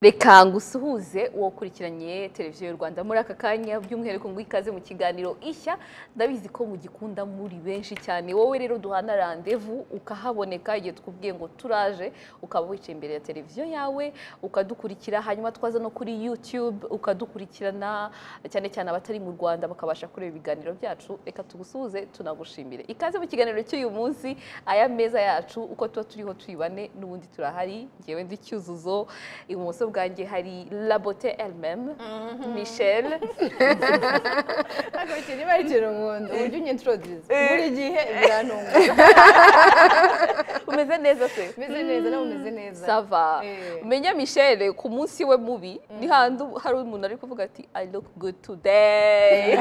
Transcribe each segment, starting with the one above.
reka ngusuhuze uwo ukurikiranye televiziyo y'u rwanda muri aka kanya by'umwihariko ngo ikaze mu kiganiro ishya ndabizi ko mugikunda muri benshi cyane wowe rero duhana randevu ukahaboneka igihe twubwiye ngo turaje ukaba wicaye imbere ya televiziyo yawe ukadukurikira hanyuma twaza no kuri yutube ukadukurikirana cyane cyane abatari mu rwanda bakabasha kureba ibiganiro byacu reka tugusuhuze tunagushimire ikaze mu kiganiro cy'uyu munsi aya meza yacu uko tuba turiho turi bane n'ubundi turahari ngewe ndi cyuzuzo ibumoso bwanjye hari labote elmeme michel Ntabwo niba ari ikiruhundo uburyo unyintorodiza buri gihe birantunguye umeze neza se umeze neza nawe umeze neza sava Eh. umenya michel ku munsi we mubi ni hantu hari umuntu ari kuvuga ati i look good today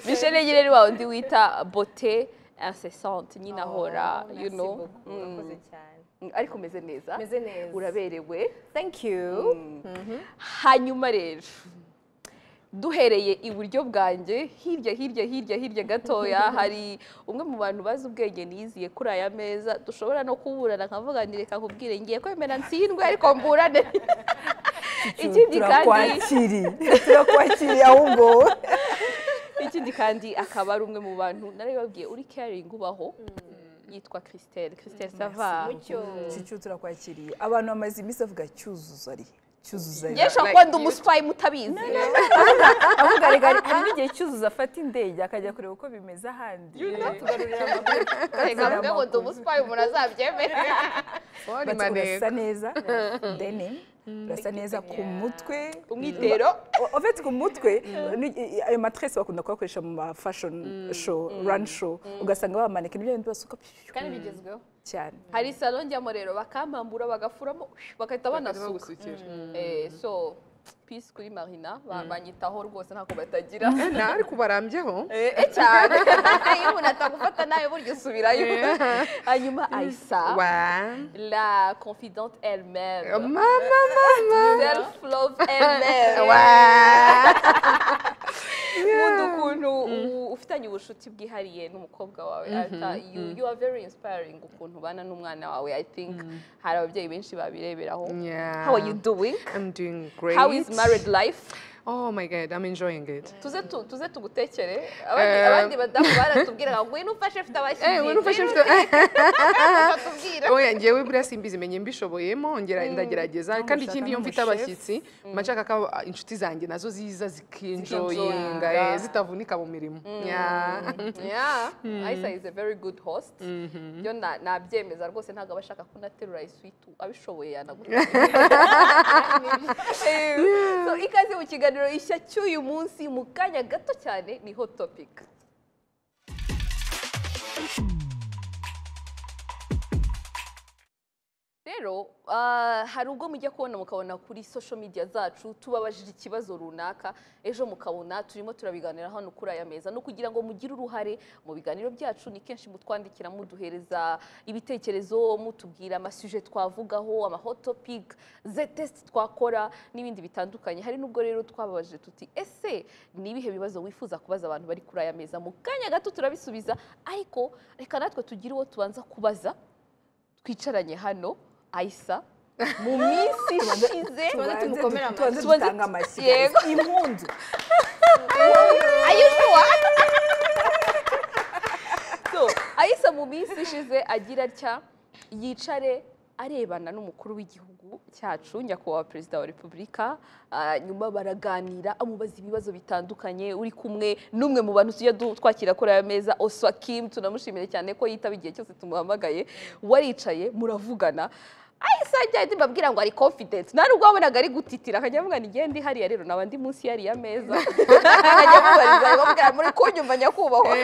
michel nyine ni wa wundi wita bote incessante nyine ahora Oh, you merci know beaucoup, Mm. urakoze cyane ariko umeze neza umeze neza uraberewe thank you hanyuma rero duhereye iburyo bwanjye hirya hirya hirya hirya gatoya hari umwe mu bantu bazi ubwenge niyiziye kuri aya meza dushobora no kuburana nkavuga nti reka nkubwire ngiye kwemera ntsindwe ariko mburane ikindi kandi turakwakiriye turakwakiriye ahubwo ikindi kandi akaba ari umwe mu bantu narabibabwiye uri caring ubaho yitwa Christelle Christelle sava mucyo cicu turakwakiriye abantu bamaze iminsi bavuga cyuzuzo ari cyuzuzo ari ngesha ko ndi umuswayi mutabizi avuga reka hari n'igihe cyuzuzo afata indege akajya kureba uko bimeze ahandi tugarurira amakuru reka mvuge ngo ndi umuswayi umuntu azabyemera Bati, urasa neza deni urasa neza ku mutwe umwitero O- en fait ku mutwe ni- i- ayo matrese bakunda kuyakoresha mu ma fashion show run show ugasanga bamaneka n'ibyo bintu basuka kandi bigezweho cyane hari salo njyamo rero bakambambura bagafuramo bagahita banasuka bagusukira Eh, so peace kuri marina ba- banyitaho rwose ntako batagira ariko barambyeho Eh, eh, cyane iyo umuntu atagufata nawe burya usubirayo hanyuma ayisa wa la confidente elle-même mama mama self love elle-même wa nkunda ukuntu u- ufitanye ubucuti bwihariye n'umukobwa wawe Arthur, you, you are very inspiring ukuntu ubana n'umwana wawe i think hari ababyeyi benshi babireberaho yeah how are you doing I'm doing great how is married life oh my god I'm enjoying it tuze tu- tuze tugutekere abandi Eh. abandi badamu baratubwira ngo ngwino ufashe mfite abashyitsi Eh, ngwino ufashe mfite- mfite oya ngewe buriya simbizi menye mbishoboyemo ngera ndagerageza kandi mushaka ikindi iyo mfite n'umushef. abashyitsi mba nshaka ko abo- inshuti zanjye nazo ziza zikinjoyinga Zikinjoyinga. eh, zitavunika mu mirimo Yeah. yeah Aisa is a very good host yo na- nabyemeza rwose ntabwo aba ashaka ko naterura iswitu abishoboye yanagutegura so ikaze mu kiganiro ishya cy'uyu munsi mu kanya gato cyane ni hot topic rero ah, hari ubwo mujya kubona mukabona kuri social media zacu tubabajije ikibazo runaka ejo mukabona turimo turabiganira hano kuri aya meza no kugira ngo mugire uruhare mu biganiro byacu ni kenshi mutwandikira muduhereza ibitekerezo mutubwira amasuje twavugaho ama hot topic ze test twakora n'ibindi bitandukanye hari n'ubwo rero twababajije tuti ese ni ibihe bibazo wifuza kubaza abantu bari kuri aya meza mu kanya gato turabisubiza ariko reka natwe tugire uwo tubanza kubaza twicaranye hano ayisa mu minsi ishize tubanze tumukomere amashyi. tubanze Tubanze dutanga amashyi yego. impundu ayishuwa so ayisa mu minsi ishize agira atya yicare arebana n'umukuru w'igihugu cyacu nyakubahwa perezida wa repubulika ah, nyuma baraganira amubaza ibibazo bitandukanye uri kumwe n'umwe mu bantu tujya du- twakira kuri aya meza oswakim tunamushimire cyane ko yitaba igihe cyose tumuhamagaye waricaye muravugana ahise ajya ahita mbabwira ngo ari confidence nta nubwo wabonaga ari gutitira akajya avuga ngo igende hariya rero naba ndi munsi yariya meza akajya amubariza bamubwira muri kunyumva nyakubahwa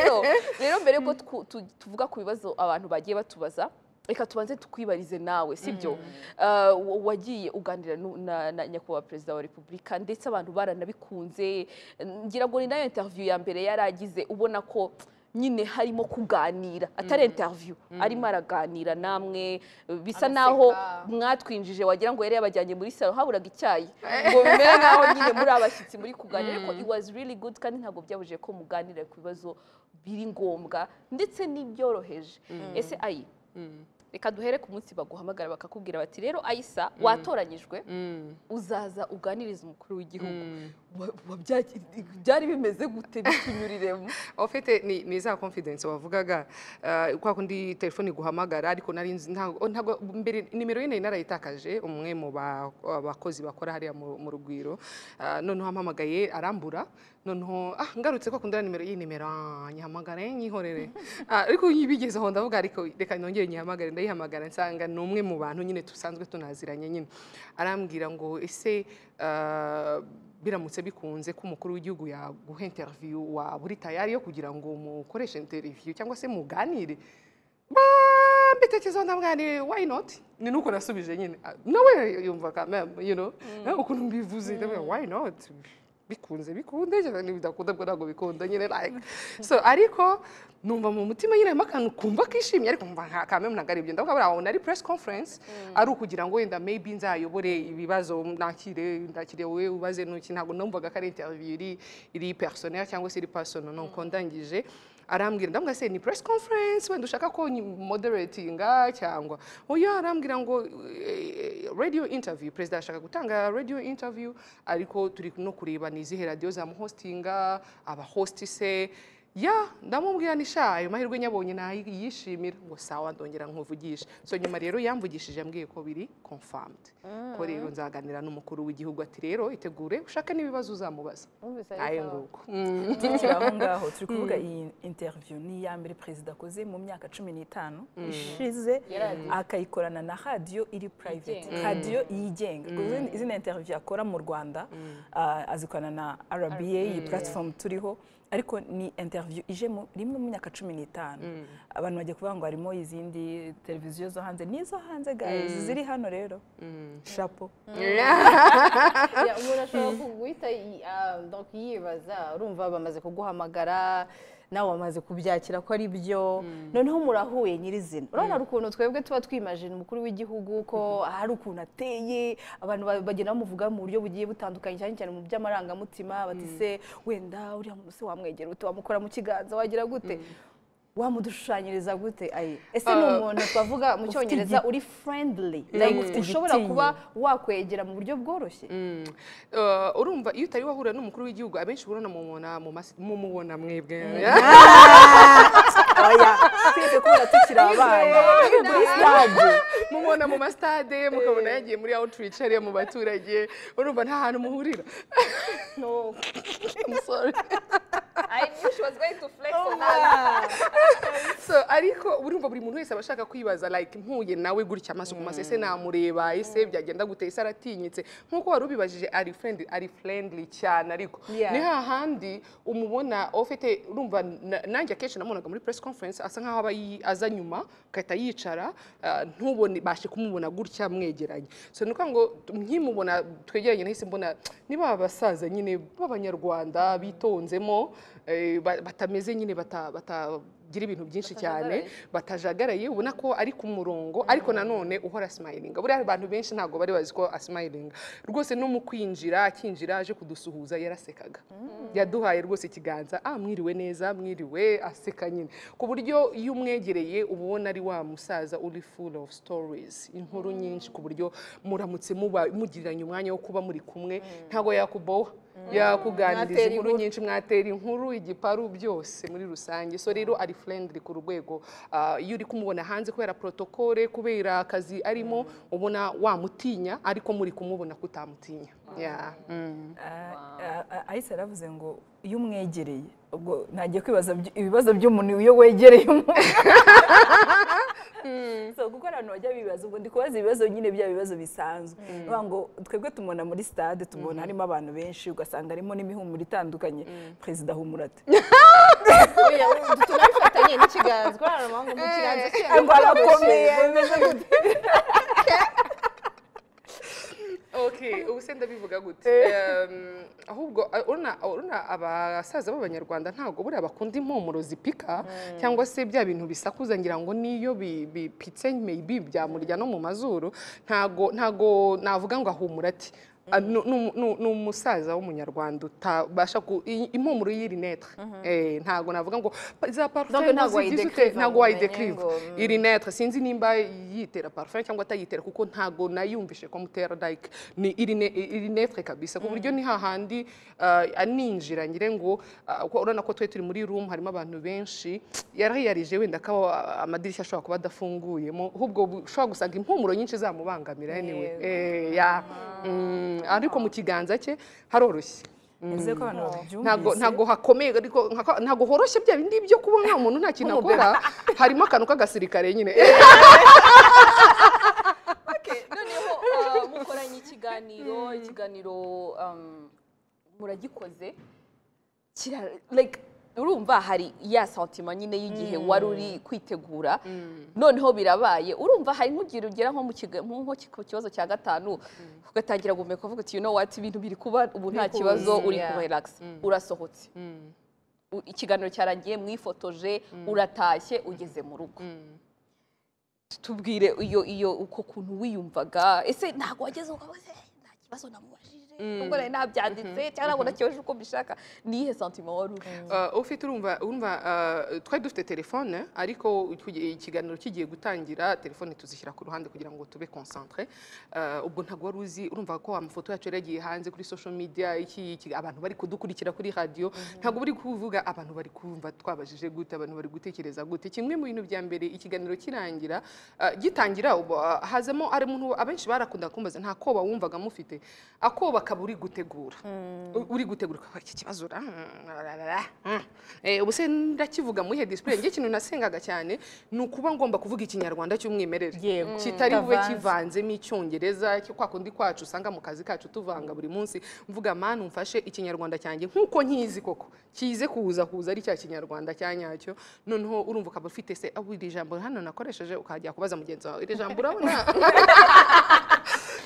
So, rero mbere yuko twu- tu- tuvuga ku bibazo abantu bagiye batubaza reka tubanze tukwibarize nawe sibyo Ah, wa- wagiye uganira nu- na na nyakubahwa perezida wa repubulika ndetse abantu baranabikunze ngira ngo ni nayo interview ya mbere yari agize ubona ko nyine harimo kuganira atari interview arimo araganira namwe bisa naho mwatwinjije wagira ngo yari yabajyanye muri salo haburaga icyayi ngo bimere nkaho nyine muri abashyitsi muri kuganira ariko it was really good kandi ntabwo byabujije ko muganira ku bibazo biri ngombwa ndetse n'ibyoroheje ese ayi reka duhere ku munsi baguhamagara bakakubwira bati rero ayisa watoranyijwe uzaza uganiriza umukuru w'igihugu Wa- wa- byari- byari bimeze gute bitunyuriremo En fait, eh, ni, ni za confidence wavugaga uh, kwa kundi telefone iguhamagara ariko nari nzi ntago ntago mbere nimero ye nari narayitakaje umwe mu ba- abakozi bakora hariya mu mu rugwiro uh, noneho ampamagaye arambura noneho ah ngarutse kwa kundi nimero iyi nimero ah, nyihamagare nyihorere Ah, ariko yibigezeho ndavuga ariko reka nongere nyihamagare ndayihamagara nsanga ni umwe mu bantu nyine dusanzwe tunaziranye nyine arambwira ngo ese uh, biramutse bikunze ko umukuru w'igihugu yaguha interiviyu waba uri tayari yo kugira ngo mukoreshe interiviyu cyangwa se muganire Ba- mbitekerezaho ndamwanire why not ni nuko nasubije nyine Ah, nawe yumva kameme you know eh, ukuntu mbivuze ndavuga why not bikunze bikunde cyane bidakunda bwo ntabwo bikunda nyine like so ariko numva mu mutima nyine harimo akantu kumva kishimye ariko mva nka kameme ntabwo ari ibyo ndavuga buriya wabona ari press conference ari ukugira ngo wenda maybe nzayobore ibibazo nakire ndakire wowe ubaze ntuki ntabwo numvaga ko ari interview iri iri personnel cyangwa se iri personal nuko ndangije arambwira ndamubwira se ni press conference wenda ushaka ko nyi- moderatinga cyangwa oya arambwira ngo eh, radio interview perezida ashaka gutanga radio interview ariko turi no kureba ni izihe radio zamuhostinga abahosti se ya ndamubwira ni sha ayo mahirwe nyabonye nayishimira ngo sawa ndongera nkuvugisha so nyuma rero yamvugishije ambwiye ko biri confirmed ko rero nzaganira n'umukuru w'igihugu ati rero itegure ushake n'ibibazo uzamubaza Wumvise ari ayo sawa. nguko tukiri aho ngaho turi kuvuga iyi interview ni iya mbere perezida akoze mu myaka cumi n'itanu ishize akayikorana na radiyo iri private radiyo yigenga Ubwo izindi- izindi interview akora mu rwanda ah, azikorana na rba iyi platform turiho ariko ni interview ije mu- rimwe mu myaka cumi n'itanu abantu bagiye kuvuga ngo harimo izindi televiziyo zo hanze n'izo hanze guys ziri hano rero shapo Ya, umuntu ashobora guhita yi- ah, donc yibaza urumva bamaze kuguhamagara nawe wamaze kubyakira ko ari byo noneho murahuye nyirizina urabona hari ukuntu twebwe tuba twimajina umukuru w'igihugu ko hari ukuntu ateye abantu ba- bagenda bamuvuga mu buryo bugiye butandukanye cyane cyane mu by'amarangamutima bati se wenda uriya muntu se wamwegera ute wamukora mu kiganza wagira gute wamudushushanyiriza gute ayi ese ni umuntu twavuga mu cyongereza uri friendly like ushobora kuba wakwegera mu buryo bworoshye Uh, urumva iyo utari wahura n'umukuru w'igihugu abenshi urabona mumubona mu mas- mumubona mwebwe oya twese kubera tukiri abana muri stade mumubona mu masitade mukabona yagiye muri outreach hariya mu baturage urumva nta hantu muhurira No. I'm sorry. I knew she was going to flex on that. so ariko urumva buri muntu wese aba ashaka kwibaza like mpuye nawe gutya amaso ku maso ese namureba ese byagenda gute ese aratinyitse nk'uko wari ubibajije ari friendly ari friendly cyane ariko Yeah. ni hahandi umubona ufite urumva na- nanjye akenshi namubonaga muri press conference asa nkaho aba yi- aza nyuma agahita yicara ah, ntubone bashe kumubona gutya mwegeranye so ni ukuvuga ngo nkimubona twegeranye nahise mbona ni ba basaza nyine b'abanyarwanda bitonzemo eh, ba- batameze nyine bata- batagira ibintu byinshi cyane batajagaraye ubona ko ari ku murongo ariko nanone uhora asimayiringa buriya abantu benshi ntabwo bari bazi ko asimayiringa rwose no mu kwinjira akinjira aje kudusuhuza yarasekaga yaduhaye rwose ikiganza ah mwiriwe neza mwiriwe aseka nyine ku buryo iyo umwegereye uba ubona ari wa musaza uri full of stories inkuru nyinshi ku buryo muramutse muba mugiriranye umwanya wo kuba muri kumwe ntabwo yakuboha yakuganiriza Mwatera inkuru inkuru. nyinshi mwatera inkuru igiparu byose muri rusange so rero ari friendly ku rwego ah, iyo uri kumubona hanze kubera protokole kubera akazi arimo ubona wamutinya ariko muri kumubona kutamutinya Yeah. Mm. ahise aravuze ngo iyo umwegereye ubwo ntagiye kwibaza by- ibibazo by'umuntu iyo wegereye umuntu So, kuko hari abantu bajya bibaza ubwo ndi kubaza ibibazo nyine bya bibazo bisanzwe Bavuga ngo twebwe tumubona muri stade tumubona harimo abantu benshi ugasanga harimo n'imihumuro itandukanye perezida ahumura ate Oya, ubu tunabifatanye n'ikiganza kuri aya mahanga mu kiganza cye ngo arakomeye ameze gutya. okay ubu se ndabivuga gute Um, ahubwo uh, urabona- urabona abasaza b'abanyarwanda ntabwo buriya bakunda impumuro zipika cyangwa se bya bintu bisakuza ngira ngo niyo bi- bipitse maybe byamurya no mu mazuru ntago ntago navuga ngo ahumura ati Ah, nu- nu- nu- ni umusaza w'umunyarwanda utabasha ku i- impumuro y'iri netre Eh, ntago navuga ngo "Pa- za Donc parfum ntago muzigize wayideclive ute ntago ngo wayideclive umenye ngo, mm. iri netre sinzi nimba yitera parfum cyangwa atayitera kuko ntago nayumvishe ko mutera like ni iri ne- iri netre kabisa ku buryo ni hahandi ah, aninjira ngire ngo ah, ko urabona ko twe turi muri room harimo abantu benshi yarahiyarije wenda ko ah, amadirishya ashobora kuba adafunguyemo ahubwo bu- ushobora gusanga impumuro nyinshi zamubangamira anyway Yego. Eh, ya Mm, ariko mu kiganza cye haroroshye nizeye ko abantu babyumvise ntago ntago hakomeye ariko nka- ntago horoshye bya bindi byo kubona umuntu nta kintu akora harimo akantu k'agasirikare nyine Eh, noneho ah, mukoranye ikiganiro ikiganiro um, muragikoze kira like urumva hari ya santima nyine y'igihe wari uri kwitegura noneho birabaye urumva hari nk'igihe ugera nko mu kiga- nko- nko ku kibazo cya gatanu ugatangira guhumeka uvuga uti you know what ibintu biri kuba ubu nta Biri kibazo kuza, uri yeah. kuba relax urasohotse U- ikiganiro cyarangiye mwifotoje uratashye ugeze mu rugo tubwire iyo iyo uko kuntu wiyumvaga ese ntabwo wageze ukaba se nta kibazo namubajije nubwo nari nabyanditse cyangwa ntabwo nakibaje uko mbishaka ni iyihe santima wari ufite Uh, ufite urumva urumva uh, twari dufite telefone ariko iki- ikiganiro kigiye gutangira telefone tuzishyira ku ruhande kugira ngo tube concentre Uh, ubwo ntabwo wari uzi urumva ko amafoto yacu yari yagiye hanze kuri social media iki, iki, abantu bari kudukurikira kuri radio ntabwo bari kuvuga abantu bari kumva twabajije gute abantu bari gutekereza gute kimwe mu bintu bya mbere ikiganiro kirangira uh, gitangira ubu, uh, hazamo ari umuntu abenshi barakunda kumbaza nta koba wumvaga mufite akoba akaba uri gutegura U- uri gutegura ukaba, iki kibazo ra, mm, rarara, mm. Eh, ubu se ndakivuga muri display nge ikintu nasengaga cyane ni ukuba ngomba kuvuga ikinyarwanda cy'umwimerere Yego. kitari bube Kitavanze. kivanzemo icyongereza cyo kwa kundi kwacu usanga mu kazi kacu tuvanga buri munsi mvuga mani umfashe ikinyarwanda cyanjye nk'uko nkizi koko kize kuza kuza ari cya kinyarwanda cya nyacyo noneho urumva ukaba ufite se aho iri jambo hano nakoresheje ukajya kubaza mugenzi wawe iri jambo urabona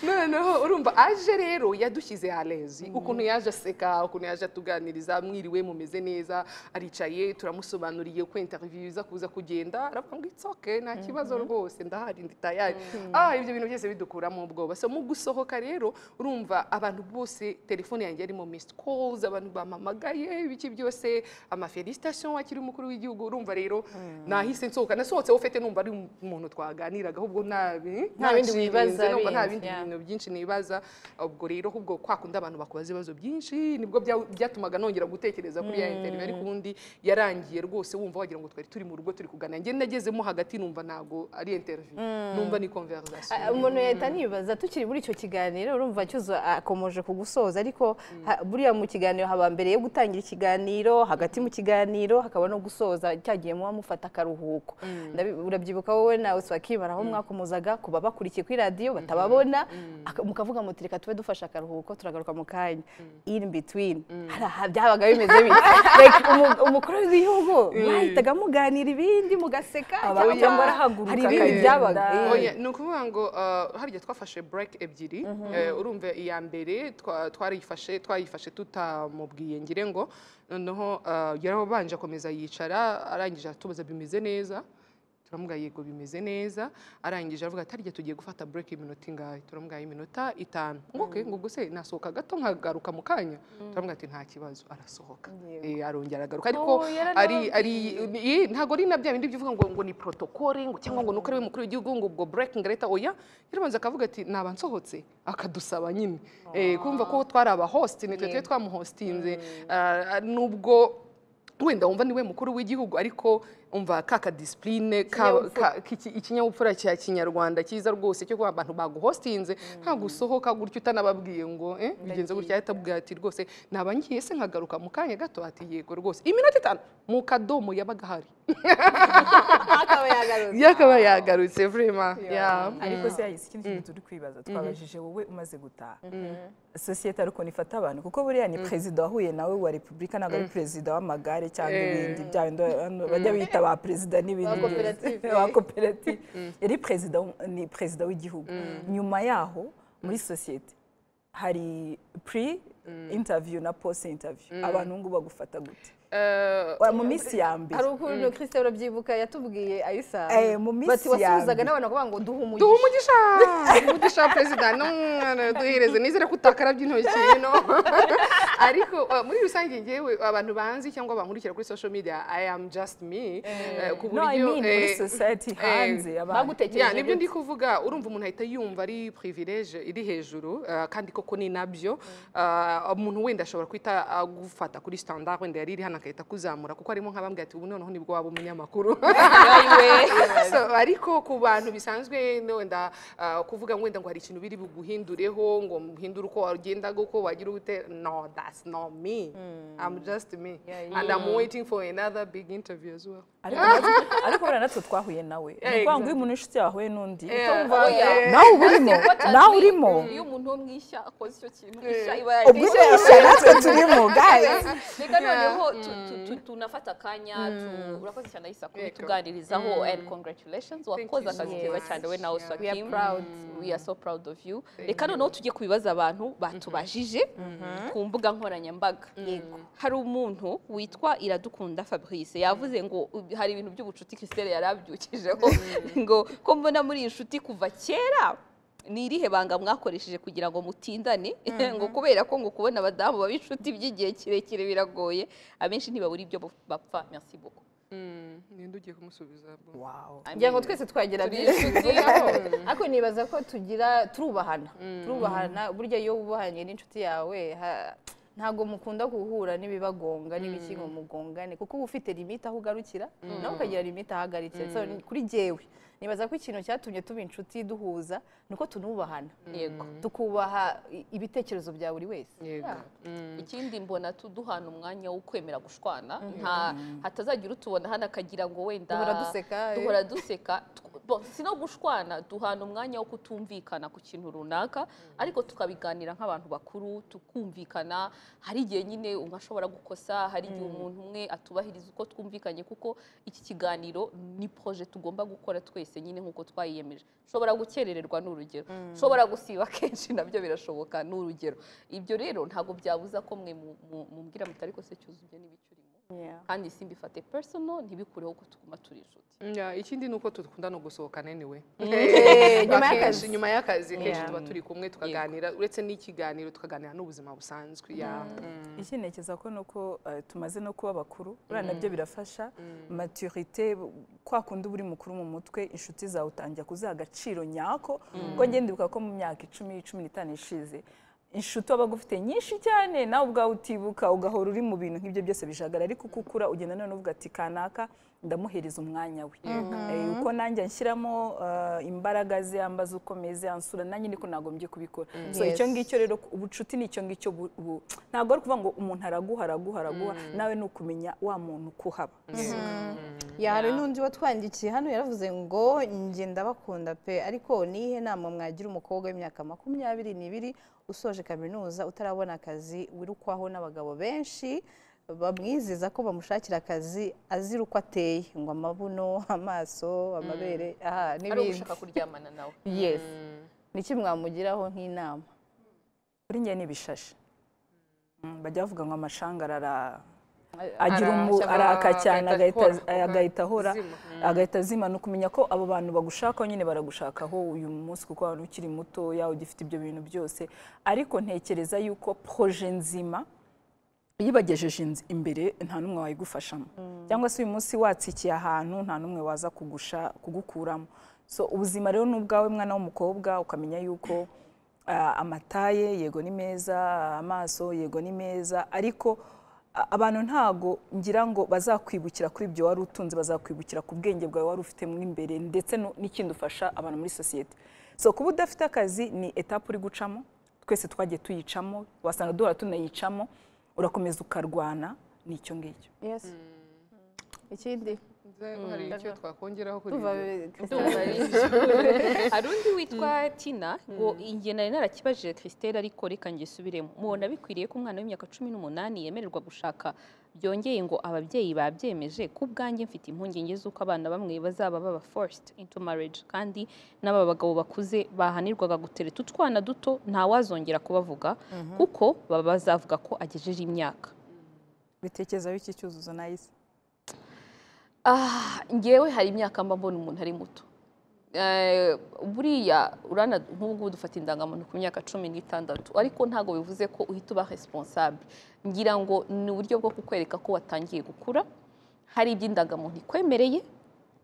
noneho urumva aje rero yadushyize alezi ukuntu yaje aseka ukuntu yaje atuganiriza mwiriwe mumeze neza aricaye turamusobanuriye uko interview iza kuza kugenda aravuga ngo itsoke nta kibazo rwose ndahari ndi tayari ah ibyo bintu byose bidukuramo ubwoba so mu gusohoka rero urumva abantu bose telefone yanjye yarimo missed calls abantu bamamagaye ibiki byose ama felicitation wakiri umukuru w'igihugu urumva rero nahise nsohoka nasohotse ufite numva ari umuntu twaganiraga ahubwo nabi Nta bindi ntakirinze, wibaza numva nta bindi, bindi yeah. bintu ibintu byinshi nibaza ubwo rero ahubwo kwa kundi abantu bakubaza ibibazo byinshi nibwo bya- byatumaga nongera gutekereza kuri ya interview ariko ubundi yarangiye rwose wumva wagira ngo twari turi mu rugo turi kuganira njye nagezemo hagati numva ntabwo ari interview numva ni conversation Ah, umuntu yahita nibaza tukiri muri icyo kiganiro urumva cyuzo akomeje kugusoza ariko ha- buriya mu kiganiro haba mbere yo gutangira ikiganiro hagati mu kiganiro hakaba no gusoza cyagiye muba mufata akaruhuko Ndabi- urabyibuka wowe nawe swakimara aho mwakomozaga kuba bakurikiye kuri radiyo batababona aka- mukavuga muti reka tube dufashe akaruhuko turagaruka mu kanya in between hari aha byabaga bimeze bite Like, umu- umukuru w'igihugu mwahitaga muganira ibindi mugaseka Aba- cyangwa arahaguruka hari ibindi akagenda. byabaga eh. Oya, ni ukuvuga ngo uh, harya twafashe break ebyiri Eh, urumva iya mbere twa- twarayifashe twayifashe tutamubwiye ngire ngo noneho uh, yarabanje akomeza yicara arangije atubaza bimeze neza turamubwira yego bimeze neza arangije aravuga ati harya tugiye gufata break iminota ingahe turamubwira iminota itanu ngo okay ngo ubwo se nasohoka gato nkagaruka mu kanya turamubwira ati nta kibazo arasohoka Eh, arongera aragaruka ariko Oh, yarari ari ari ni- ntabwo ari na bya bindi by'uvuga ngo ngo ni protokole ngo cyangwa ngo ni uko ari we mukuru w'igihugu ngo ubwo breaking leta oya yarabanza akavuga ati naba nsohotse akadusaba nyine Eh, kumva ko twari abahost ni twe twe twamuhostinze Ah, nubwo wenda wumva niwe mukuru w'igihugu ariko umva kaka disipurine ikinyabupfura cya kinyarwanda cyiza rwose cyo kuba abantu baguhostinze ntabwo usohoka gutya utanababwiye ngo eh, bigenze gutya ahita abwira ati rwose naba ngiye se nkagaruka mu kanya gato ati yego rwose iminota itanu mu kadomo yabaga ahari akaba yagarutse yakaba yagarutse vrema yeah. ariko se yahise ikindi kintu turi kwibaza twabajije wowe umaze gutaha sosiyete ariko nifata abantu kuko buriya ni perezida wahuye nawe wa repubulika ntabwo ari perezida w'amagare cyangwa ibindi bya bindi hano bajya bita ba perezida n'ibindi Ba koperative. ba koperative yari perezida w'u- ni perezida w'igihugu nyuma yaho muri sosiyete hari pre interview na post interview abantu ngubu bagufata gute Eh, Wa- mu minsi ya mbere hari ukuntu kirisite urabyibuka yatubwiye ayisa Eh, mu minsi bati ya wasuhuzaga mbere. n'abantu bakavuga ngo duhe duha umugisha umugisha duha umugisha perezida n'umwana duhereze nizere ko utakarabye intoki no ariko uh, muri rusange ngewe abantu banzi cyangwa bankurikira kuri social media i am just me eh, ku no i buryo, mean muri eh, society eh, hanze abantu Ya, bagutekereje nibyo ndi kuvuga urumva umuntu ahita yumva ari privilege iri hejuru eh, kandi koko ni nabyo Eh, umuntu wenda ashobora kwita agufata kuri standard wenda yari iri hano agahita akuzamura kuko harimo nk'abambwira ati ubu noneho nibwo waba umunyamakuru So, ariko ku bantu bisanzwe no wenda eh, kuvuga ngo wenda ngo hari ikintu biri buguhindureho ngo muhindure uko wagenda uko wagira ute no that's not me i'm just me and i'm waiting for another big interview as well ariko natwe- ariko buriya natwe twahuye nawe ni ukuvuga ngo iyo exactly. umuntu inshuti yahuye n'undi Utumva- Eh, nawe uba urimo nawe urimo iyo umuntu wo mwisha akoze icyo kintu isha iba ubwo yarishe isha natwe turimo guys reka noneho tu- tu- tu- tunafata akanya tu- urakoze cyane ayisa Yego. kubituganirizaho and congratulations wakoze akazi keza cyane we nawe swakim we are so proud of you reka noneho tujye ku bibazo abantu batubajije ku mbuga nkoranyambaga hari umuntu witwa iradukunda fabrice yavuze ngo u- hari ibintu by'ubucuti christelle yari abyukijeho ngo ko mbona muri iyi nshuti kuva kera ni irihe banga mwakoresheje kugira ngo mutindane ngo kubera ko ngo kubona abadamu baba inshuti by'igihe kirekire biragoye abenshi ntibabura ibyo bapfa merci beaucoup Mm, ninde ugiye kumusubiza bro? ngira ngo twese twagira Turi byinshi inshuti. tuvugaho. ariko nibaza ko tugira turubahana turubahana burya iyo wubahanye n'inshuti yawe ha- ntabwo mukunda guhura n'ibibagonga n'ibiki ngo mugongane kuko uba ufite limite aho ugarukira nawe ukagira limite aho agarukira So, ni- kuri jyewe nibaza ko ikintu cyatumye tuba inshuti duhuza ni uko tunubahana yego tukubaha i- ibitekerezo bya buri wese yego ikindi mbona tu- duhana umwanya wo kwemera gushwana nta hatazagira utubona hano akagira ngo wenda Duhora duseka, eh. duhora duseka Tw- bo, si no gushwana duhana umwanya wo kutumvikana ku kintu runaka ariko tukabiganira nk'abantu bakuru tukumvikana hari igihe nyine umwe ashobora gukosa hari igihe umuntu umwe atubahiriza uko twumvikanye kuko iki kiganiro ni proje tugomba gukora twese nyine nk'uko twayiyemeje nshobora gukerererwa ni urugero nshobora gusiba kenshi nabyo birashoboka ni urugero ibyo rero ntabwo byabuza ko mwe mu- mu- mumbwira muti ariko se cyuzuye n'ibicyurimo kandi simbifate persono ntibikureho ko tuguma turi inshuti Ya, ikindi ni uko dukunda no gusohokana anyway nyuma y'akazi. Akenshi, nyuma y'akazi kenshi Yeah. tuba turi kumwe tukaganira uretse n'ikiganiro tukaganira n'ubuzima busanzwe ya iki ntekereza ko nuko eh, tumaze no kuba bakuru buriya nabyo birafasha maturite bu- kwa kundi uba uri mukuru mu mutwe inshuti zawe utangira kuziha agaciro nyako kuko njye ndibuka ko mu myaka icumi cumi n'itanu ishize inshuti wabaga ufite nyinshi cyane nawe ubwawe utibuka ugahora uri mu bintu nk'ibyo byose bijagara ariko uko ukura ugenda none uvuga ati kanaka ndamuhereza umwanya we Eh, uko nanjye anshyiramo eh, imbaraga ze ambaza uko meze ansura nanjye niko nagombye kubikora so icyo Yes. ngicyo rero ubucuti ni icyo ngicyo bu- bu- ntabwo ari ukuvuga ngo umuntu araguha araguha araguha nawe ni ukumenya wa muntu uko uhaba ya hari n'undi watwandikiye hano yaravuze ngo njye ndabakunda pe ariko nihe nama mwagira umukobwa w'imyaka makumyabiri n'ibiri usoje kaminuza utarabona akazi wirukwaho n'abagabo benshi bamwizeza ko bamushakira akazi azira uko ateye ngo amabuno amaso amabere aha hari n'ibindi ugushaka kuryamana nawe yes niki mwamugiraho nk'inama kuri njye ni ibishashi Mm, bajya bavuga ngo amashanga arara agira umu- cyangwa araka cyane agahita agahita- ahora, agahita ahora zima. agahita azima ni ukumenya ko abo bantu bagushakaho nyine baragushakaho uyu munsi kuko abantu ukiri mutoya ugifite ibyo bintu byose ariko ntekereza yuko proje nzima iyo ibagejeje inz- imbere nta n'umwe wayigufashamo cyangwa se uyu munsi watsikiye ahantu nta n'umwe waza kugusha kugukuramo so ubuzima rero ni ubwawe mwana w'umukobwa ukamenya yuko ah, amataye yego ni meza amaso yego ni meza ariko a- abantu ntago ngira ngo bazakwibukira kuri ibyo wari utunze bazakwibukira ku bwenge bwawe wari ufite mo imbere ndetse no- n'ikindi ufasha abantu muri sosiyete so kuba udafite akazi ni etape uri gucamo twese twagiye tuyicamo wasanga duhora tunayicamo urakomeza ukarwana ni icyo ngicyo yes ikindi Nze hari icyo twakongeraho kuri tuva ibyo. Christopher. hari undi witwa tina ngo inge nari narakibajije christelle ariko reka ngisubiremo mubona bikwiriye ko umwana w'imyaka cumi n'umunani yemererwa gushaka byongeye ngo ababyeyi babyemeje ku bwanjye mfite impungenge z'uko abana bamwe bazaba baba forced into marriage kandi n'aba bagabo bakuze bahanirwaga gutereta utwana duto ntawazongera kubavuga kuko baba bazavuga ko agejeje imyaka bitekereza biki cyuzuzo nayise Ah, ngewe hari imyaka mba mbona umuntu ari muto Eh, buriya urana nk'ubu dufata indangamuntu ku myaka cumi n'itandatu ariko ntabwo bivuze ko uhita uba responsable ngira ngo ni uburyo bwo kukwereka ko watangiye gukura hari ibyo indangamuntu ikwemereye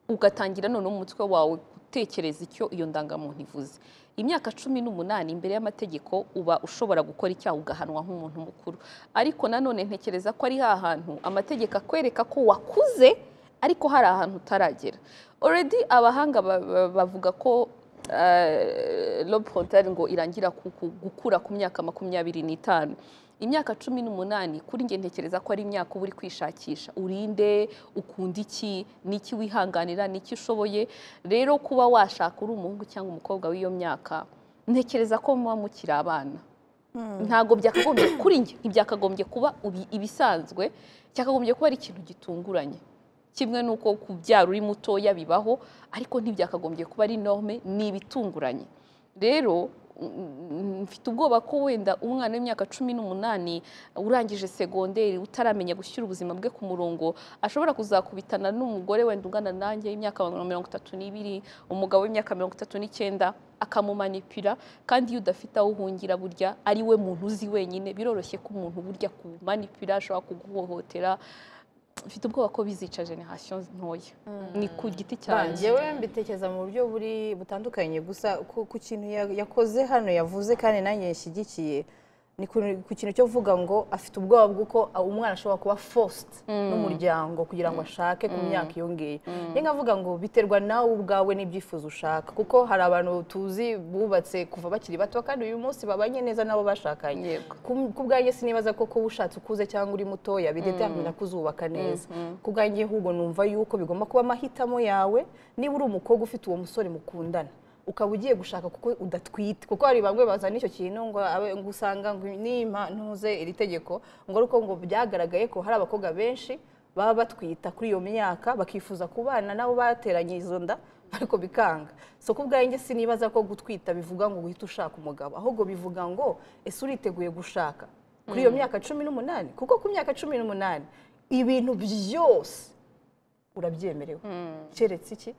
ugatangira noneho umutwe wawe gutekereza icyo iyo ndangamuntu ivuze imyaka cumi n'umunani imbere y'amategeko uba ushobora gukora icyaha ugahanwa nk'umuntu mukuru ariko nanone ntekereza ko ari ha hantu amategeko akwereka ko wakuze ariko hari ahantu utaragera already abahanga ba- ba- bavuga ko eh, lobe frontiere ngo irangira ku- ku- gukura ku myaka makumyabiri n'itanu imyaka cumi n'umunani kuri njye ntekereza ko ari imyaka uba uri kwishakisha urinde ukunda iki n'iki wihanganira n'iki ushoboye rero kuba washaka uri umuhungu cyangwa umukobwa w'iyo myaka ntekereza ko muba mukiri abana ntabwo byakagombye kuri njye ntibyakagombye kuba ibi- ibisanzwe cyakagombye kuba ari ikintu gitunguranye kimwe n'uko kubyara uri mutoya bibaho ariko ntibyakagombye kuba ari norme ni ibitunguranye rero mm, mfite ubwoba ko wenda umwana w'imyaka cumi n'umunani urangije segonderi utaramenya gushyira ubuzima bwe ku murongo ashobora kuzakubitana n'umugore wenda ungana nanjye y'imyaka mirongo itatu n'ibiri umugabo w'imyaka mirongo itatu n'icyenda akamumanipira kandi iyo udafite aho uhungira burya ari we muntu uzi wenyine biroroshye ko umuntu burya akumanipira ashobora kuguhohotera mfite ubwoba ko bizica generasiyo ntoya ni ku giti cyanjye njyewe mbitekereza mu buryo buri butandukanye gusa ku- ku kintu ya- yakoze hano yavuze kandi nanjye yashyigikiye ni ku- ku kintu cyo kuvuga ngo afite ubwoba bw'uko umwana ashobora kuba forced n'umuryango kugira ngo ashake ku myaka iyo ngiyo njye nkavuga ngo biterwa nawe ubwawe n'ibyifuzo ushaka kuko hari abantu tuzi bubatse kuva bakiri bato kandi uyu munsi babanye neza nabo bashakanye Yego. ku bwanjye sinibaza ko kuba ushatse ukuze cyangwa uri mutoya bidetermina ko uzubaka neza ku bwanjye ahubwo numva yuko bigomba kuba amahitamo yawe niba uri umukobwa ufite uwo musore mukundana ukaba ugiye gushaka kuko udatwite kuko hari bamwe bazana icyo kintu ngo abe- ngo usanga ngo nimba ntuze iri tegeko ngo ari uko ngo byagaragaye ko hari abakobwa benshi baba batwita kuri iyo myaka bakifuza kubana nabo bateranye izo nda ariko bikanga so ku bwanjye sinibaza ko gutwita bivuga ngo uhite ushaka umugabo ahubwo bivuga ngo ese uriteguye gushaka kuri iyo myaka cumi n'umunani kuko ku myaka cumi n'umunani ibintu byose urabyemerewe keretse iki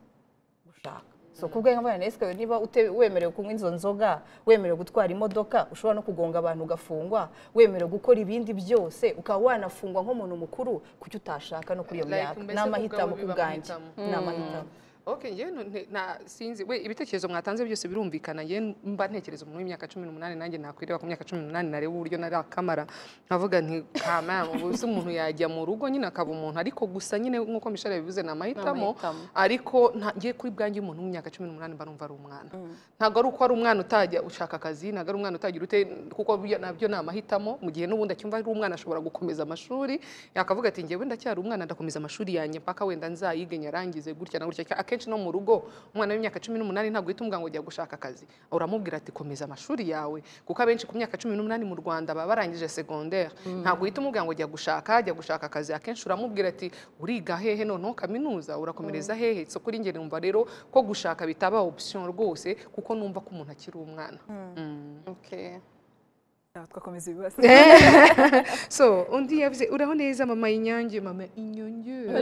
gushaka so ku bwanjye nkabona ese niba ute- wemerewe kunywa izo nzoga wemerewe gutwara imodoka ushobora no kugonga abantu ugafungwa wemerewe gukora ibindi byose ukaba wanafungwa nk'umuntu mukuru kuki utashaka no kuri iyo Like, myaka mbese ni ku amahitamo ku bwawe biba bwanjye amahitamo. ni amahitamo Okay, njyewe nu- nte- na sinzi we ibitekerezo mwatanze byose birumvikana njyewe mba ntekereza umuntu w'imyaka cumi n'umunani nanjye nakwireba ku myaka cumi n'umunani nareba uburyo nari akamara nkavuga nti kama ubuse umuntu yajya mu rugo nyine akaba umuntu ariko gusa nyine nk'uko mishara yabivuze ni amahitamo amahitamo. ariko nta- njye kuri bwanjye umuntu w'imyaka cumi n'umunani mba numva ari umwana ntabwo ari uko ari umwana utajya ushaka akazi ntabwo ari umwana utagira ute kuko buriya nabyo ni amahitamo mu gihe n'ubundi acyumva ari umwana ashobora gukomeza amashuri yakavuga ati njyewe ndacyari umwana ndakomeza amashuri yanjye mpaka wenda nzayige nyarangize gutya na gutya akenshi no mu rugo umwana w'imyaka cumi n'umunani ntabwo uhita umubwira ngo jya gushaka akazi uramubwira ati komeza amashuri yawe kuko abenshi ku myaka cumi n'umunani mu rwanda baba barangije segonderi ntabwo uhita umubwira ngo jya gushaka jya gushaka akazi akenshi uramubwira ati uriga hehe noneho kaminuza urakomereza hehe so kuri njye numva rero ko gushaka bitaba option rwose kuko numva ko umuntu akiri umwana Mm. Okay. Aha, twakomeza ibibazo so undi yavuze uraho neza mama inyange mama inyonge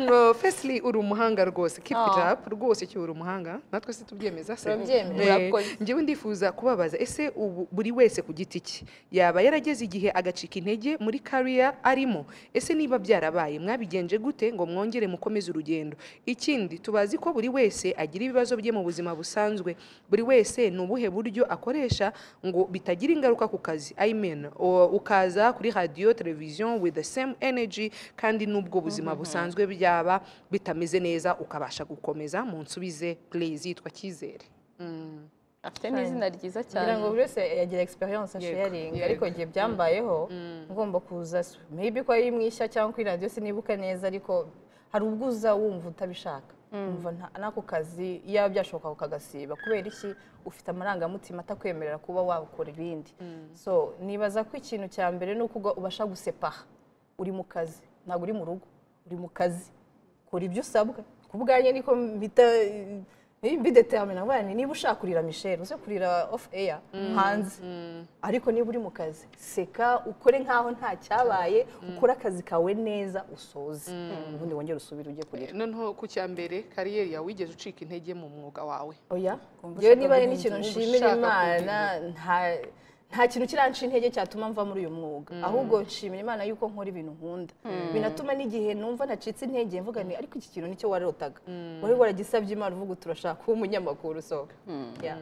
ngo fesili uri umuhanga rwose keep it up rwose icyo uri umuhanga natwe se tubyemeza se Turabyemera. Eh, Murakoze. njyewe ndifuza kubabaza ese ubu buri wese ku giti cye yaba yarageze igihe agacika intege muri kariya arimo ese niba byarabaye mwabigenje gute ngo mwongere mukomeze urugendo ikindi tubazi ko buri wese agira ibibazo bye mu buzima busanzwe buri wese ni ubuhe buryo akoresha ngo bitagira ingaruka ku kazi i mean o- ukaza kuri radiyo televiziyo with the same energy kandi n'ubwo buzima busanzwe byaba bitameze neza ukabasha gukomeza munsubize please yitwa cyizere Mm. afite n'izina ryiza ngira cyane ngo buri wese yagira experience asharinga yego. ariko igihe byambayeho ngomba kuza so maybe ko ari mwishya cyangwa kuri radiyo sinibuka neza ariko hari ubwo uza wumva utabishaka wumva nta- n'ako kazi iyaba byashoboka ukagasiba kubera iki ufite amarangamutima atakwemerera kuba wakora ibindi so nibaza ko ikintu cya mbere ni uko uba- ubasha gusepaha uri mu kazi ntabwo uri mu rugo uri mu kazi kora ibyo usabwa ku bwanjye niko mpita bidetermina ngo niba ushaka kurira michelle uze kurira off air hanze ariko niba uri mu kazi seka ukore nk'aho nta cyabaye ukore akazi kawe neza usoze ubundi wongere usubire ujye kurira noneho ku cya mbere kariyeri yawe wigeze ucika intege mu mwuga wawe oya Kumva yewe ushaka niba ari kugira n'ikintu inzu, nshimira ushaka imana nta nta kintu kiranca intege cyatuma mva muri uyu mwuga ahubwo nshimira imana yuko nkora ibintu nkunda binatuma n'igihe numva nacitse intege mvuga nti ariko iki kintu nicyo warotaga wari waragisabye imana uvuga uti urashaka kuba umunyamakuru usohoka Yeah.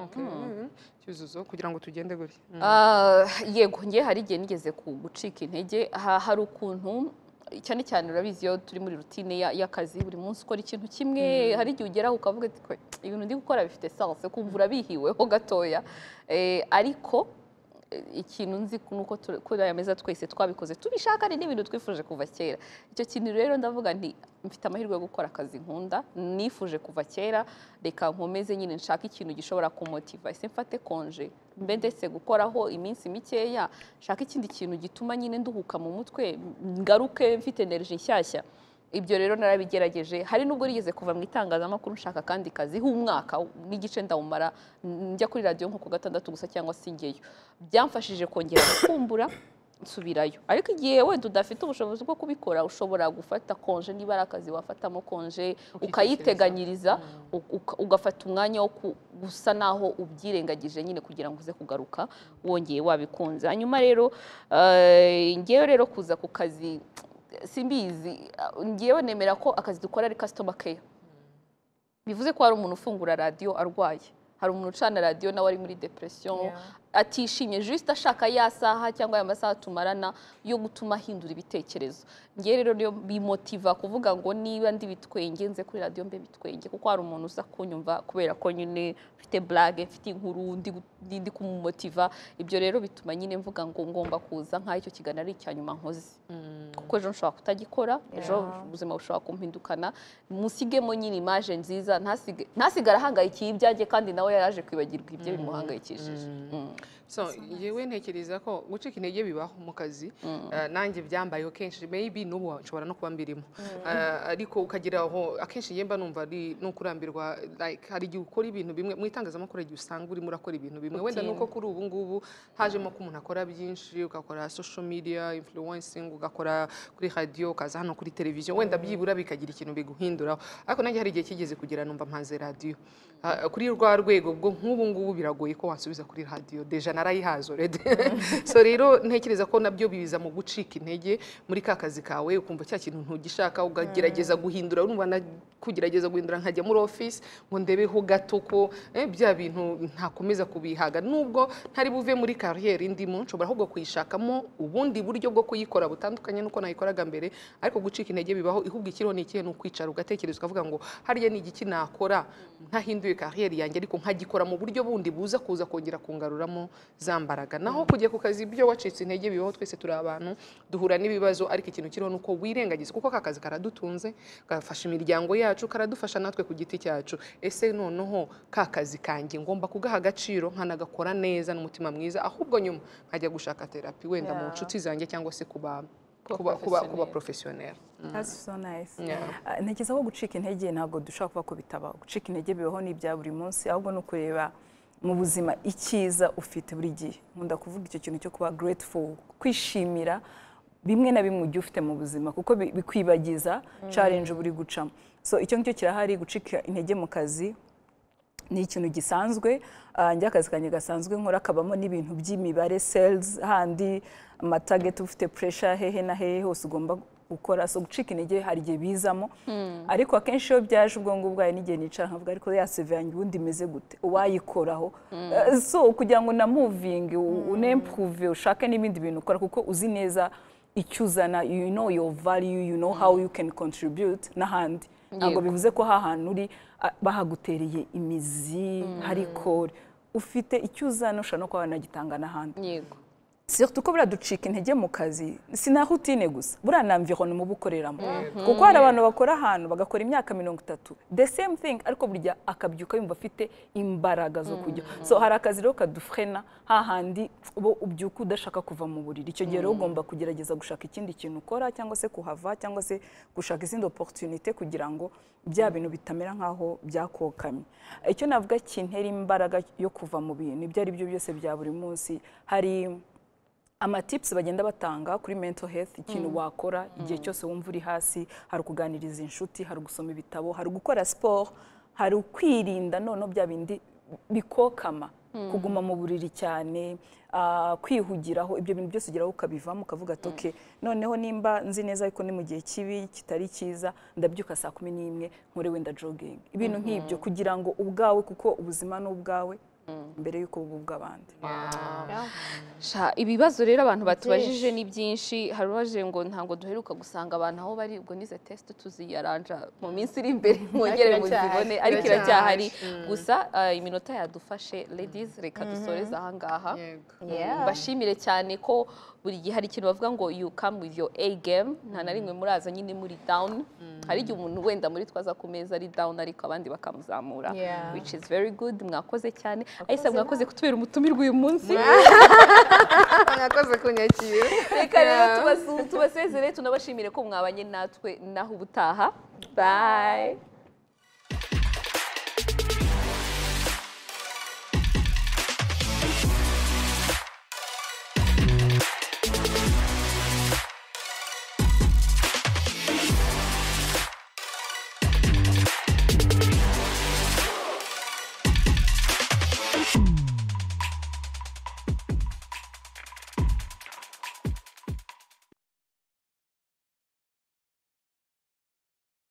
Okay. Mhm. cyuzuzo kugira ngo tugende gutya Mhm. Ah, yego ngewe hari igihe nigeze ku gucika intege ha- hari ukuntu cyane cyane urabizi iyo turi muri rutine ya- y'akazi buri munsi ukora ikintu kimwe hari igihe ugeraho ukavuga ati "Kwe, ibintu ndi gukora bifite sanse kumva urabihiweho gatoya Eh, ariko eh, ikintu nzi nuko tu- kuri aya meza twese twabikoze tubishaka ni n'ibintu twifuje kuva kera icyo kintu rero ndavuga nti mfite amahirwe yo gukora akazi nkunda nifuje kuva kera reka nkomeze nyine nshake ikintu gishobora kumotiva ese mfate konje mbe ndetse gukoraho iminsi mikeya nshake ikindi kintu gituma nyine nduhuka mu mutwe ngaruke mfite energy nshyashya ibyo rero narabigerageje hari n'ubwo rigeze kuva mu itangazamakuru nshaka akandi kazi h'umwaka n'igice ndawumara n- njya kuri radiyo nko ku gatandatu gusa cyangwa se njyeyo byamfashije kongera gukumbura nsubirayo ariko igihe wenda udafite ubushobozi bwo kubikora ushobora gufata konje niba ari akazi wafatamo konje ukayiteganyiriza u- uka- ugafata umwanya wo ku- gusa naho ubyirengagije nyine kugira ngo uze kugaruka wongeye wabikunze hanyuma rero eh, ngewe rero kuza ku kazi simbizi eh, ngewe nemera ko akazi dukora ari customer care bivuze ko hari umuntu ufungura radiyo arwaye hari umuntu ucana radiyo nawe ari muri depression atishimye juste ashaka ya saha cyangwa aya masaha tumarana yo gutuma ahindura ibitekerezo ngewe rero niyo bimotiva kuvuga ngo niba ndi bitwenge nze kuri radiyo mbe bitwenge kuko hari umuntu uza kunyumva kubera ko nyine mfite blague mfite inkuru ndi gu- ndi- ndi kumumotiva ibyo rero bituma nyine mvuga ngo ngomba kuza nk'aho icyo kiganiro ari icya nyuma nkoze kuko ejo nshobora kutagikora ejo ubuzima bushobora kumpindukana musigemo nyine imaje nziza ntasige- ntasigare ahangayikiye ibyanjye kandi nawe yaraje kwibagirwa ibyo bimuhangayikishije Mm. so yewe ntekereza ko gucika intege bibaho mu kazi eh, nanjye byambayeho kenshi maybe n'ubu nshobora no kuba mbirimo Eh, ariko ukagira aho akenshi yemba numva ari ni ukurambirwa like hari igihe ukora ibintu bimwe mu itangazamakuru hari igihe usanga urimo urakora ibintu bimwe wenda nuko kuri ubu ngubu hajemo ko umuntu akora byinshi ugakora social media influencing ugakora kuri radio ukaza hano kuri televiziyo wenda byibura bikagira ikintu biguhinduraho ariko nanjye hari igihe kigeze kugera numva mpanze radio Ah, kuri rwa rwego bwo nk'ubu ngubu biragoye ko wasubiza kuri radio deja narayihaze already so rero ntekereza ko nabyo biza mu gucika intege muri ka kazi kawe ukumva cya kintu ntugishaka ukagerageza guhindura urumva na kugerageza guhindura nkajya muri office ngo ndebeho gato ko eh, bya bintu ntakomeza kubihaga nubwo ntari buve muri kariyeri ndimo nshobora ahubwo kuyishakamo ubundi buryo bwo kuyikora butandukanye n'uko nayikoraga mbere ariko gucika intege bibaho ihubwo ikiriho ni ikihe ni ukwicara ugatekereza ukavuga ngo harya ni igiki nakora ntahinduye kariyeri yanjye ariko nkagikora mu buryo bundi buza kuza kongera kungaruramo za mbaraga naho kujya ku kazi ibyo wacitse intege bibaho twese turi abantu duhura n'ibibazo ariko ikintu kiriho ni uko wirengagiza kuko aka kazi karadutunze gafasha imiryango yacu karadufasha natwe ku giti cyacu ese noneho ka kazi kanjye ngomba kugaha agaciro nkanagakora neza n'umutima mwiza ahubwo nyuma nkajya gushaka terapi wenda mu Yeah. nshuti zanjye cyangwa se kuba kuba kuba kuba porofesiyoneri That's so nice. Yeah. Ah, Ntekereza ko gucika intege ntabwo dushobora kuba ko bitabaho. Gucika intege bibaho ni ibya buri munsi ahubwo ni ukureba mu buzima icyiza ufite buri gihe. Nkunda kuvuga icyo kintu cyo kuba grateful, kwishimira bimwe na bimwe ugiye ufite mu buzima kuko bi- bikwibagiza challenge uba uri gucamo. So icyo ngicyo kirahari gucika intege mu kazi ni ikintu gisanzwe ah, njye akazi kanjye gasanzwe nkora kabamo n'ibintu by'imibare sales handi amatageti ufite puresha hehe na hehe hose ugomba gukora so gucika intege hari igihe bizamo ariko akenshi iyo byaje ubwonko bwawe n'igihe nicara nkavuga ariko ya seve yanjye ubundi imeze gute uwayikoraho Eh, so kugira ngo na muvingi unempuruve ushake n'ibindi bintu ukora kuko uzi neza icyo uzana you know your value you know how you can contribute n'ahandi ntabwo Yego. bivuze ko hahantu uri ah, bahagutereye imizi hari kore ufite icyo uzana ushobora no kuba wanagitanga n'ahandi yego surtout ko buraducika intege mu kazi si na rutine gusa buriya na environnement uba ukoreramo kuko hari abantu bakora ahantu bagakora imyaka mirongo itatu the same thing ariko burya akabyuka yumva afite imbaraga zo kujya so hari akazi rero kadufrena hahandi uba ubyuka udashaka kuva mu buriri icyo gihe rero ugomba kugerageza gushaka ikindi kintu ukora cyangwa se kuhava cyangwa se gushaka izindi opportunité kugira ngo bya bintu bitamera nk'aho byakokamye icyo navuga kintera imbaraga yo kuva mu bintu ibyo ari byo byose bya buri munsi hari amatipusi bagenda batanga kuri mento health ikintu wakora igihe cyose wumva uri hasi hari ukuganiriza inshuti hari gusoma ibitabo hari gukora siporo hari ukwirinda noneho bya bindi bikokama kuguma mu buriri cyane ah, kwihugiraho ibyo bintu byose ugeraho ukabivamo ukavuga ati oke noneho nimba nzi neza ariko ni mu gihe kibi kitari cyiza ndabyuka saa kumi n'imwe nkore wenda jogingi ibintu nk'ibyo kugira ngo ubwawe kuko ubuzima ni ubwawe mbere y'uko buba ubw'abandi Sha, ibibazo rero abantu batubajije ni byinshi hari uwaje ngo ntabwo duheruka gusanga abantu aho bari ubwo nize tesite tuziyaranja mu minsi iri imbere mwongere Ariko muzibone iracyahari. ariko iracyahari gusa eh, iminota yadufashe ladies reka dusoreze aha ngaha Yego. Yeah. mbashimire cyane ko buri gihe hari ikintu bavuga ngo you come with your A game nta na rimwe muraza nyine muri down hari igihe umuntu wenda muri twaza ku meza ari down ariko abandi bakamuzamura Yeah. which is very good mwakoze cyane ahise mwakoze kutubera umutumirwa uyu munsi mwakoze kunyakira reka rero tubasu- tubasezere tunabashimire ko mwabanye natwe naho ubutaha bye